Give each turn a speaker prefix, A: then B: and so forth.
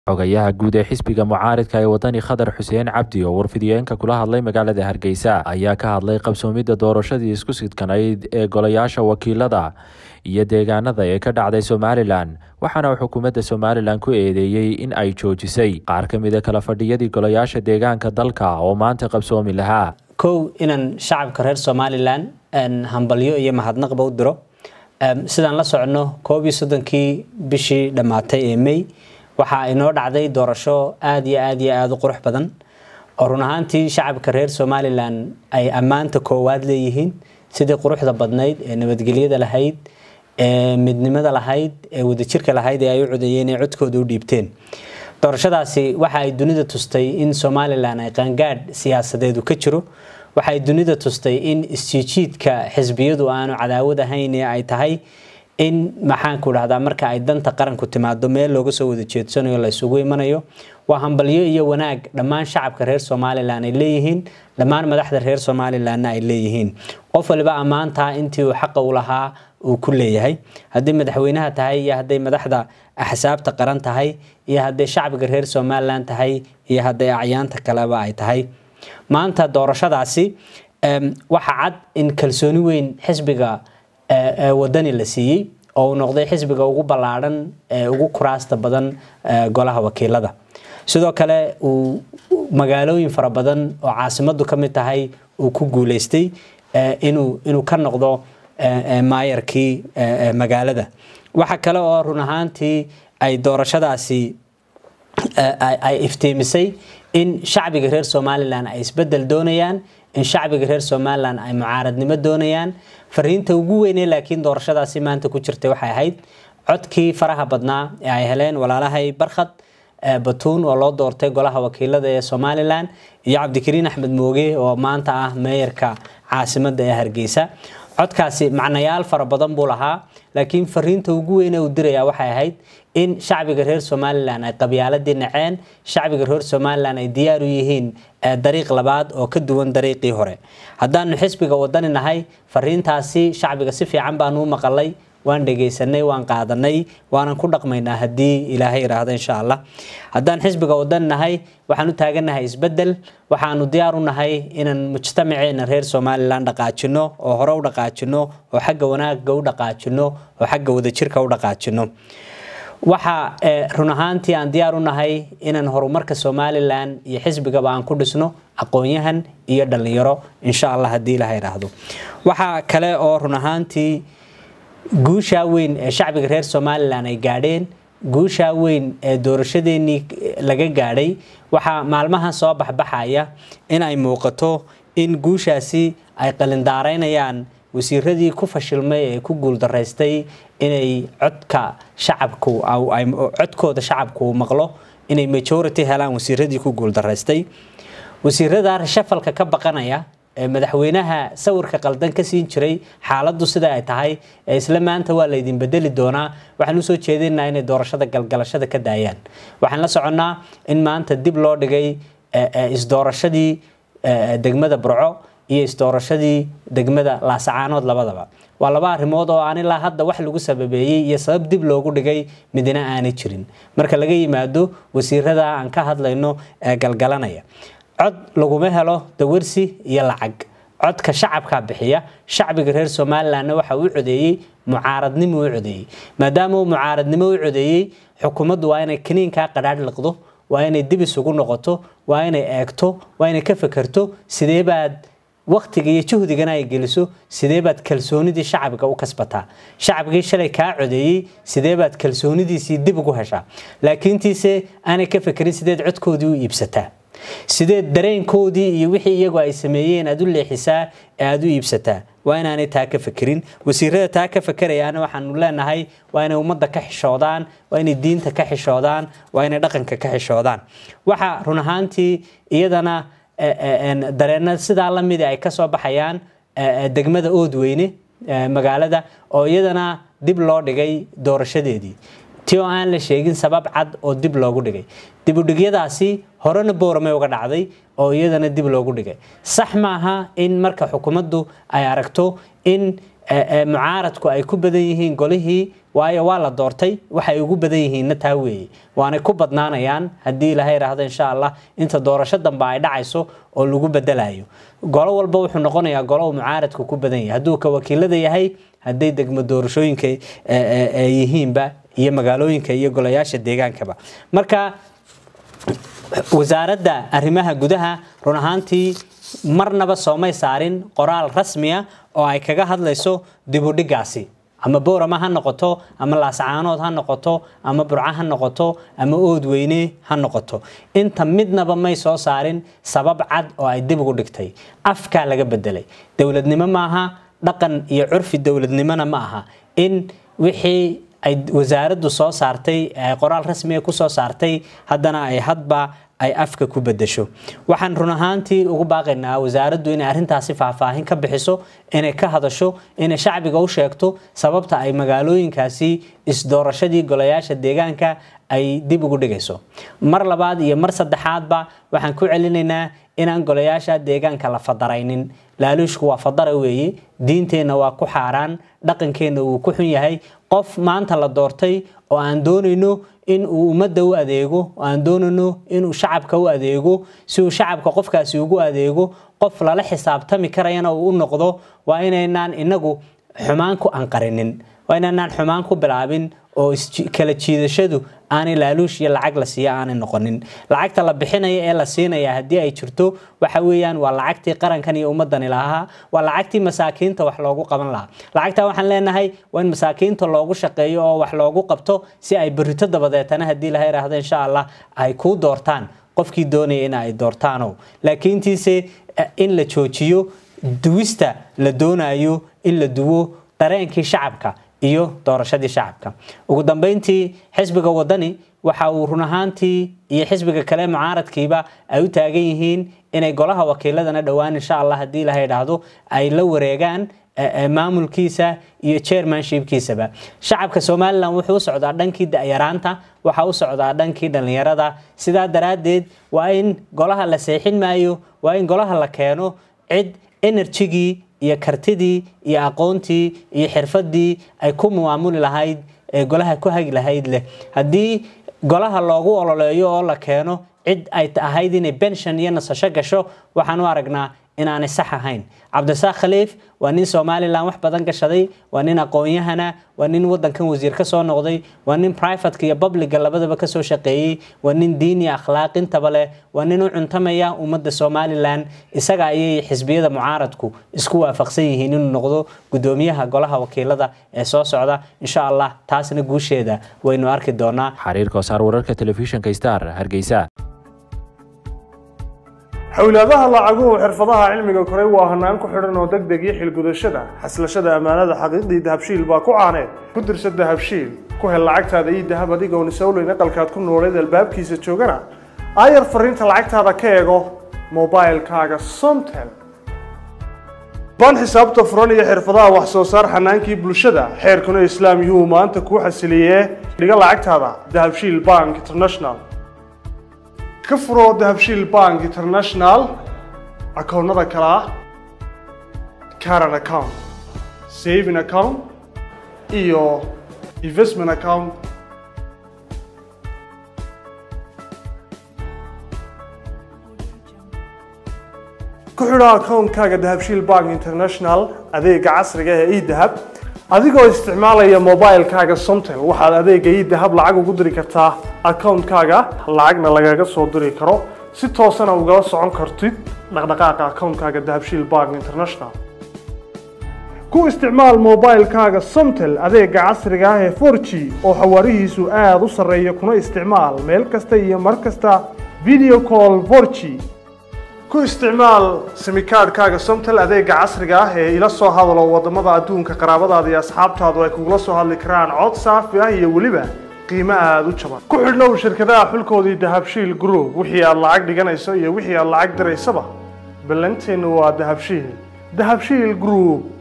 A: xogayaha guud ee xisbiga mucaaridka ee wadani khadar xuseen cabdi oo warfidiyeenka kula hadlay magaalada hargeysa ayaa ka hadlay qabsoomidda doorashadii isku sidkanayd ee golayaasha wakiilada iyo deegaanada ee ka dhacday somalilan waxaana uu xukuumadda somalilan ku eedeeyey in ay joojisay qaar ka mida kala fadhiyadii golayaasha deegaanka dalka oo maanta qabsoomi lahaa
B: kow inaan shacabka reer somalilan hambalyo iyo mahadnaqba u diro sidaan la soconno koob iyo soddonkii bishii dhammaatay ee may waxaa inoo dhacday doorasho aada iyo aada iyo aada u qurux badan oo run ahaantii shacabka reer somalilan ay ammaanta koowaad leeyihiin sidii quruxda badnayd ee nabadgelyada lahayd ee midnimada lahayd ee wadajirka lahayd ee ay u codeeyeen ee codkooda u dhiibteen doorashadaasi waxa ay dunida tustay in somalilan ay qaangaadh siyaasadeedu ka jiro waxa ay dunida tustay in isjiijiidka xisbiyadu aanu cadaawad ahayn ee ay tahay in maxaanku dhahdaa marka ay danta qaranku timaado meel looga soo wada jeedsanayo la isugu imanayo waa hambalyo iyo wanaag dhammaan shacabka reer somalilan ay leeyihiin dhammaan madaxda reer somalilanna ay leeyihiin qof waliba ammaantaa intii uu xaqa u lahaa uu ku leeyahay hadday madaxweynaha tahay iyo hadday madaxda axsaabta qaran tahay iyo hadday shacbiga reer somalilan tahay iyo hadday acyaanta kaleba ay tahay maanta doorashadaasi waxa cad in kalsooni weyn xisbiga wadani la siiyey oo uu noqday xisbiga ugu ballaadhan ee ugu kuraasta badan golaha wakiilada sidoo kale uu magaalooyin fara badan oo caasimadu ka mid tahay uu ku guuleystay inuu inuu ka noqdo maayarkii magaalada waxa kale oo run ahaantii ay doorashadaasi ay iftiimisay in shacbiga reer somalilan ay isbedel doonayaan in shacbiga reer somalilan ay mucaaradnimo doonayaan fariinta ugu weynee laakiin doorashadaasi maanta ku jirtay waxay ahayd codkii faraha badnaa ee ay heleen walaalahay barkhad batuun oo loo doortay golaha wakiilada ee somalilan iyo cabdikariin axmed mooge oo maanta ah meeyarka caasimada ee hargeysa codkaasi macnayaal fara badan buu lahaa laakiin fariinta ugu weyne uu diraya waxay ahayd in shacbiga reer somalilan ay qabyaaladii naceen shacbiga reer somalilan ay diyaar u yihiin dariiq labaad oo ka duwan dariiqii hore haddaanu xisbiga wadani nahay fariintaasi shacbiga si fiican baanu u maqalay waan dhegaysanay waan qaadanay waanan ku dhaqmaynaa haddii ilaahay iraahdo insha allah haddaan xisbiga wadani nahay waxaan u taagannahay isbedel waxaanu diyaar u nahay inaan mujtamaceena reer somalilan dhaqaajino oo hore u dhaqaajino oo xagga wanaaga u dhaqaajino oo xagga wadajirka u dhaqaajino waxa run ahaantii aan diyaar u nahay inaan horumarka somalilan iyo xisbigaba aan ku dhisno aqoon-yahan iyo dhallinyaro insha allah haddii ilaha iraahdo waxaa kale oo run ahaantii guushaa weyn ee shacbiga reer somalilan ay gaadheen guushaa weyn ee doorashadeenii laga gaadhay waxaa maalmahan soo baxbaxaya in ay muuqato in guushaasi ay qalindaaraynayaan wasiiradii ku fashilmay ee ku guuldaraystay inay codka shacabku codkooda shacabku uu maqlo inay majority helaan wasiiradii ku guuldaraystay wasiirada rashafalka ka baqanaya ee madaxweynaha sawirka qaldan ka siin jiray xaaladdu sida ay tahay ee isla maanta waa laydin bedeli doonaa waxaan usoo jeedinaa inay doorashada galgalashada ka daayaan waxaan la soconnaa in maanta dib loo dhigay isdoorashadii degmada burco iyo isdoorashadii degmada laasacaanood labadaba waa laba arrimood oo aan ilaa hadda wax lagu sababeeyey iyo sabab dib loogu dhigay midna aanay jirin marka laga yimaado wasiirada aan ka hadlayno ee galgalanaya cod laguma helo dawarsi iyo lacag codka shacabka bixiya shacbiga reer somalilanna waxa uu codeeyey mucaaradnimo u codeeyey maadaama uu mucaaradnimo u codeeyey xukuumaddu waa inay kaniinkaa qadhaadh liqdo waa inay dib isugu noqoto waa inay eegto waa inay ka fekerto sidee baad waktiga iyo juhdigana ay geliso sidee baad kalsoonidii shacbiga u kasbataa shacbigii shalay kaa codeeyey sidee baad kalsoonidiisii dib ugu heshaa laakiintiise aanay ka fekerin sideed codkoodii u iibsataa sideed dareenkoodii iyo wixii iyagu ay sameeyeen aad u leexisaa ee aad u iibsataa waa inaanay taa ka fekerin wasiirada taa ka fekerayaana waxaanu leenahay waa inay ummadda ka xishoodaan waa inay diinta ka xishoodaan waa inay dhaqanka ka xishoodaan waxa run ahaantii iyadana dareenna sidaa lamida ay kasoo baxayaan degmada oodweyne magaalada oo iyadana dib loo dhigay doorashadeedii ti oo aan la sheegin sabab cad oo dib loogu dhigay dibudhigyadaasi horena booramay uga dhacday oo iyadana dib loogu dhigay sax maaha in marka xukuumaddu ay aragto in mucaaradku ay ku badan yihiin golihii waayo waa la doortay waxay ugu badan yihiinna taa weeye waanay ku badnaanayaan haddii ilaha yidhaahdo insha allah inta doorasho dambe ay dhacayso oo lagu bedelayo golo walba wuxuu noqonayaa golo uu mucaaradku ku badan yahay hadduu ka wakiilada yahay hadday degmo doorashooyinka yihiinba iyo magaalooyinka iyo golayaasha deegaankaba marka wasaaradda arrimaha gudaha run ahaantii marnaba soomay saarin qoraal rasmiya oo ay kaga hadlayso dibudhigaasi ama boorama ha noqoto ama laascaanood ha noqoto ama burco ha noqoto ama oodweyne ha noqoto inta midnaba may soo saarin sabab cad oo ay dib ugu dhigtay afkaa laga bedelay dowladnimo maaha dhaqan iyo curfi dowladnimona ma aha in wixii ay wasaaraddu soo saartay qoraal rasmiga ku soo saartay haddana ay hadba ay afka ku bedesho waxaan run ahaantii ugu baaqaynaa wasaaraddu inay arrintaasi faahfaahin ka bixiso inay ka hadasho inay shacbiga u sheegto sababta ay magaalooyinkaasi isdoorashadii golayaasha deegaanka ay dib ugu dhigayso mar labaad iyo mar saddexaadba waxaan ku celinaynaa inaan golayaasha deegaanka la fadaraynin laaluushku waa fadara weeye diinteenna waa ku xaaraan dhaqankeenna wuu ku xun yahay qof maanta la doortay oo aan doonayno in uu ummadda u adeego oo aan doonayno inuu shacabka u adeego si uu shacabka qofkaasi ugu adeego qof lala xisaabtami karayana uu u noqdo waa inaynaan inagu xumaan ku anqarinin waa inaynaan xumaan ku bilaabin oo kala jiidashadu aanay laaluush iyo lacag la siiya aanay noqonin lacagta la bixinaya ee la siinaya haddii ay jirto waxa weeyaan waa lacagtii qarankan iyo ummadani lahaa waa lacagtii masaakiinta wax loogu qaban lahaa lacagta waxaan leenahay waa in masaakiinta loogu shaqeeyo oo wax loogu qabto si ay berito dabadeetana haddii laha yidhaahdo insha allah ay kuu doortaan qofkii doonaya in ay doortaano laakiintiise in la joojiyo duwista la doonayo in la duwo dareenkii shacabka iyo doorashadii shacabka ugu dambeyntii xisbiga wadani waxa uu run ahaantii iyo xisbiga kale mucaaradkiiba ay u taagan yihiin inay golaha wakiiladana dhowaan insha allah haddii laha idhaahdo ay la wareegaan maamulkiisa iyo chairmanshipkiisaba shacabka somalilan wuxuu u socdaa dhankii da'yaraanta waxa u socdaa dhankii dhallinyarada sidaa daraaddeed waa in golaha la seexin maayo waa in golaha la keeno cid enerjigii iyo kartidii iyo aqoontii iyo xirfadii ay ku maamuli lahayd ee golaha ku hagi lahayd leh haddii golaha loogu ololeeyo oo la keeno cid ay ahayd inay benshon iyo nasasho gasho waxaan u aragnaa inaanay sax ahayn cabdisaaq khaliif waa nin somalilan wax badan gashaday waa nin aqoon-yahana waa nin wadankan wasiir ka soo noqday waa nin privateka iyo publiga labadaba kasoo shaqeeyey waa nin diin iyo akhlaaq intaba leh waa nin u cuntamaya ummadda somalilan isaga ayay xisbiyada mucaaradku isku waafaqsan yihiin inuu noqdo gudoomiyaha golaha wakiilada ee soo socda insha allah taasna guusheeda waynu arki doonaa
A: xariirka wasaar wararka telefishinka star hargeysa
C: xowlaadaha lacaguhu xirfadaha cilmiga koray waa hanaan ku xidhan oo deg deg iyo xilgudashada xaslashada ammaanada xaqiiqdii dahabshiil baa ku caaneed ku dirsa dahabshiil ku hel lacagtaada iyo dahab adigoon isowleyn aqalkaad ku nooleed albaabkiisa joogana aayar fariinta lacagtaada ka eego mobilkaaga somtel baan xisaabta furan iyo xirfadaha wax soo saar xanaankii bulshada xeerkuna islaam yuhuu maanta kuu xasiliyee dhiga lacagtaada dahabshiil bank international ka furo dahabshiil bank international akoonnada kale ah caran account saving account iyo investment account ku xidho akoonkaaga dahabshiil bank international adeega casriga ee edahab adigoo isticmaalaya mobilkaaga somtel waxaad adeega idahab lacag ugu diri kartaa akoonkaaga lacagna lagaga soo diri karo si toosana ugala socon kartid dhaqdhaqaaqa akoonkaaga dahabshiil bank international ku isticmaal mobilkaaga somtel adeega casriga ah ee 4g oo xawaarihiisu aada u sarreeya kuna isticmaal meel kasta iyo mar kasta video call 4g ku isticmaal simikaadhkaaga somtel adeega casriga ah ee ila soo hadalo wadamada adduunka qaraabadaada iyo asxaabtaadu ay kugula soo hadli karaan cod saafi ah iyo weliba qiimo aada u jaban ku xidhnow shirkadaha xulkoodii dahabshiil group wixii aad lacag dhiganayso iyo wixii aad lacag diraysaba ballanteennu waa dahabshiil dahabshiil group